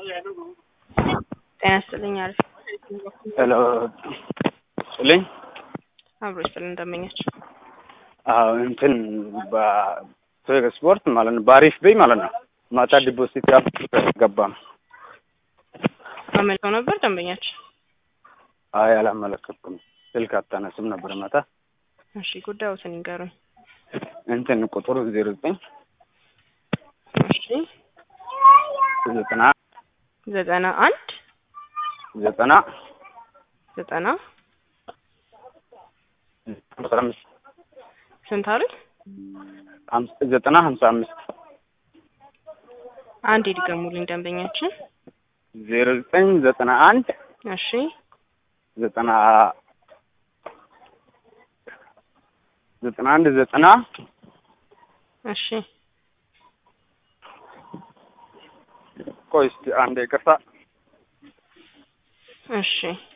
ጤና ይስጥልኝ። አሪፍ ሄሎ ስልኝ አብሮ ይስጥልኝ። እንደመኛች አዎ እንትን በስፖርት ማለት ነው በአሪፍ በይ ማለት ነው ማታ ዲፖዚት ያልገባም አመልከው ነበር ደንበኛች። አይ አላመለከትኩም። ስልክ አታነስም ነበር ማታ። እሺ ጉዳዮትን ይንገሩኝ። እንትን ቁጥሩ ዜሮ ዘጠኝ እሺ ዘጠና ዘጠና አንድ ዘጠና ዘጠና አስራ አምስት ስንት አሉኝ? ሀምሳ- ዘጠና ሀምሳ አምስት አንድ ይድገሙልኝ ደንበኛችን። ዜሮ ዘጠኝ ዘጠና አንድ እሺ ዘጠና ዘጠና አንድ ዘጠና እሺ ቆይ እስኪ አንዴ ይቅርታ እሺ